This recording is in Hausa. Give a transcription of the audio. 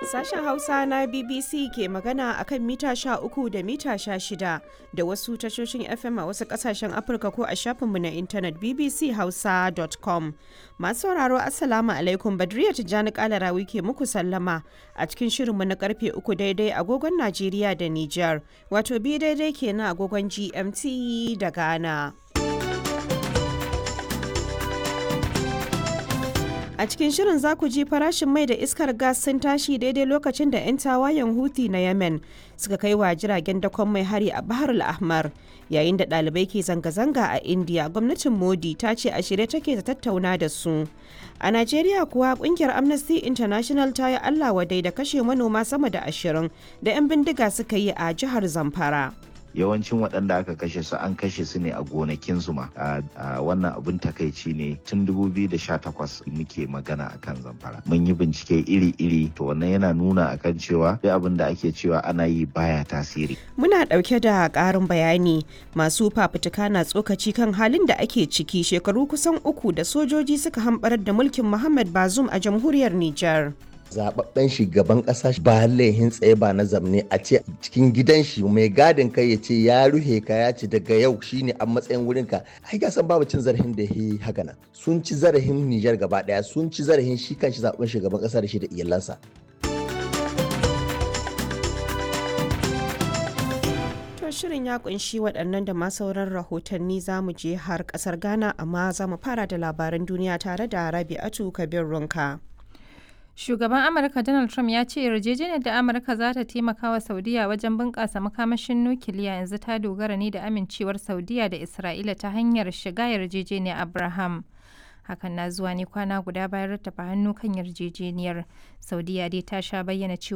Sashen Hausa na BBC ke magana a kan mita uku da mita shida da wasu tashoshin FM a wasu kasashen Afirka ko a shafinmu na intanet bbchausa.com. Masu sauraro Assalamu alaikum Badriya Tijjani Kalarawi ke muku sallama a cikin shirinmu na karfe uku daidai agogon Najeriya da Nijar, wato bi daidai kenan agogon GMT da Ghana. A cikin shirin za ku ji farashin mai da iskar gas sun tashi daidai lokacin da 'yan tawayen Houthi na Yemen suka kai wa jiragen dakon mai hari a Bahar al-Ahmar. Yayin da ɗalibai ke zanga-zanga a India, gwamnatin Modi ta ce a shirye take ta tattauna da su. A Najeriya kuwa kungiyar Amnesty International ta yi Allah wadai da kashe manoma sama da ashirin da 'yan bindiga suka yi a jihar Zamfara. yawancin waɗanda aka kashe su an kashe su ne a gonakinsu ma a wannan abin takaici ne tun 2018 muke magana akan zamfara mun yi bincike iri-iri to wannan yana nuna akan cewa duk abin da ake cewa ana yi baya tasiri muna ɗauke da ƙarin bayani masu fafutuka na tsokaci kan halin da ake ciki shekaru kusan uku da sojoji suka hamɓarar da mulkin muhammad bazum a jamhuriyar nijar zababben shugaban kasa ba laihin tsaye ba na zamne a ce cikin gidan shi mai gadin kai ya ce ya ruhe ka ya ce daga yau shine a matsayin wurin ka ai ga san babu cin zarafin da yi haka nan sun ci zarafin Nijar gaba daya sun ci zarafin shi kanshi zaben shugaban kasa da shi da iyalansa shirin ya kunshi waɗannan da ma sauran rahotanni za mu je har ƙasar ghana amma za mu fara da labaran duniya tare da rabi'atu kabir runka Shugaban Amurka Donald Trump ya ce yarjejeniyar da Amurka za ta taimaka wa Saudiya wajen bunƙasa makamashin nukiliya yanzu ta dogara ne da amincewar Saudiya da Isra'ila ta hanyar shiga yarjejeniyar Abraham. Hakan na zuwa ne kwana guda bayan rattafa hannu kan yarjejeniyar. Saudiya dai ta sha bayyana cewa